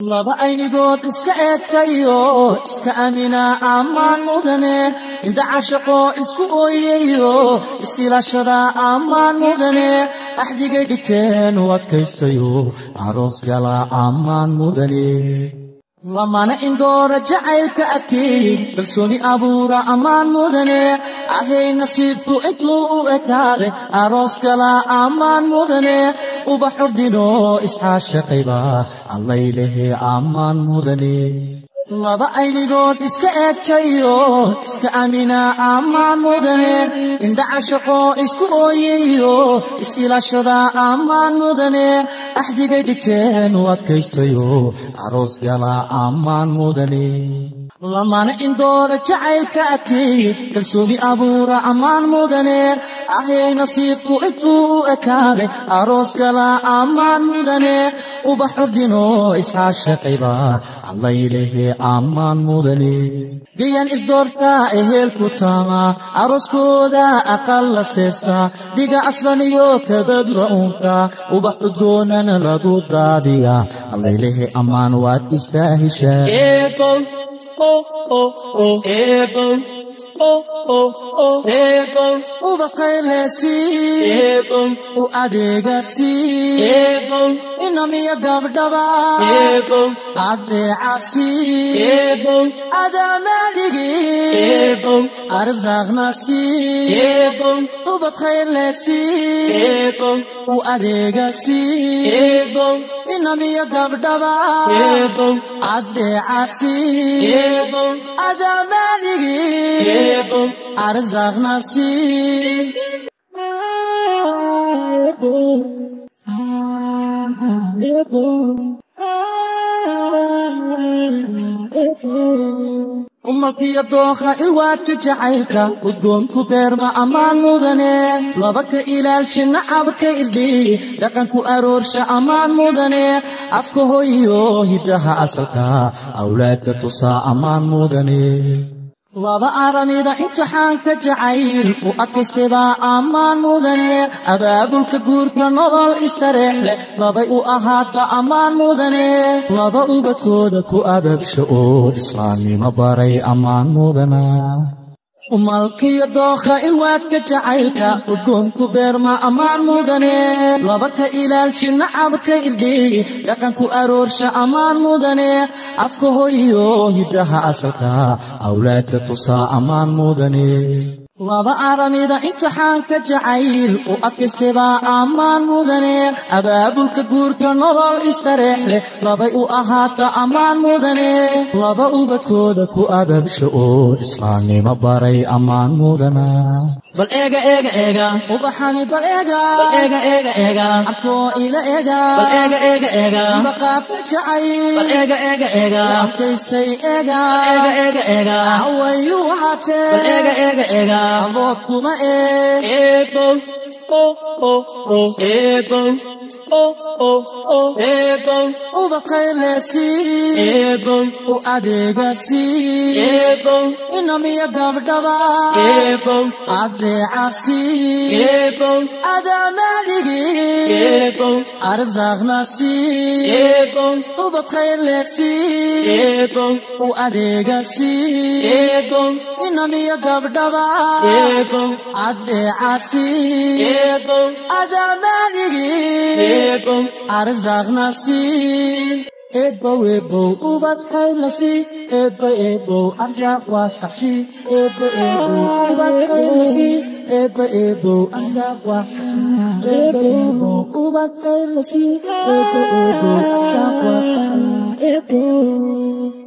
laba aynigood iska eegtayo iska amina ammaan mudane inta cashaqo isku ooyayo is-ilaashada ammaan mudane axdigay dhigteen u adkaystayo aroos gala ammaan mudane lamana indoora jacaylka adkeey kalsooni abuura ammaan mudane ahay nasiibku intuu u ekaade aroos gala ammaan mudane ubax urdino isxaashaqayba allaylehe ammaan mudane laba aynigood iska eegtayo iska amina ammaan mudane indha cashaqo isku ooyayo is-ilaashada ammaan mudane axdigay dhigteen u adkaystayo aroos gala ammaan mudane lamana indoora jacaylka adkeey kalsooni abuura ammaan mudane ahay nasiibku intuu u ekaaday aroos gala ammaan mudane ubax urdino isxaashaqayba allaylehe ammaan mudane gayan isdoortaa ehelku taama arooskooda aqal la seesaa dhiga aslan iyo kabadra uunka ubax udgoonana lagu daadiya allaylehe ammaan waad istaahishaa ubaqaylesi u adeegasi inamiya gabdhaba adeecasi adamadhigi arsaaqnasi ubaqaylesi u adeegasi inamiya gabdhaba adeecasi adamadhigi arsaaqnasi umalkiyo dookha ilwaadka jacaylka udgoonku beerma ammaan mudane laba ka ilaalsha nacabka irdhi dhaqanku aroorsha ammaan mudane afka hoyo hiddaha asalka awlaadka tusaa ammaan mudane laba aramida imtixaanka jacayl u adkaystaybaa ammaan mudane abaabulka guurka nolol istareex leh labay u ahaata ammaan mudane laba ubadkooda ku ababsha oo islaamnimo baray ammaan mudana umalkiyo dookha ilwaadka jacaylka udgoonku beerma ammaan mudane laba ka ilaalshi nacabka irdhi dhaqanku aroorsha ammaan mudane afka hoyo hiddaha asalka awlaadka tusaa ammaan mudane laba aramida imtixaanka jacayl u adkaystaybaa ammaan mudane abaabulka guurka nolol istareex leh labay u ahaata ammaan mudane laba ubadkooda ku ababsha oo islaamnimo baray ammaan mudana bal eega eega eega ubaxani bal eega bal eega eega eega abkoo ila eega bal eega eega eega baqaadka jacay bal eega eega eega abkaystay eega bal eega eega eega hawayu ahaatee bal eega eega eega abood kuma ee eebow eebow eebow ubaqaylesi eebow u adeegasi eebow inamiya gabdhaba eebow adeecasi eebow adamadhigi eebow arsaaqnasi eebow ubaqaylesi eebow u adeegasi eebow inamiya gabdhaba eebow adeecasi eebow adamadhigi eebow arsaaqnasi eebow eebow ubad khaylasi eebba eebow arsaaq waa saxsi eebba eebow ubad khaylasi eebba eebow arsaaq waa saxsi eebba eebow ubad khaylasi eebba eebow arsaaq waa saxsi eebow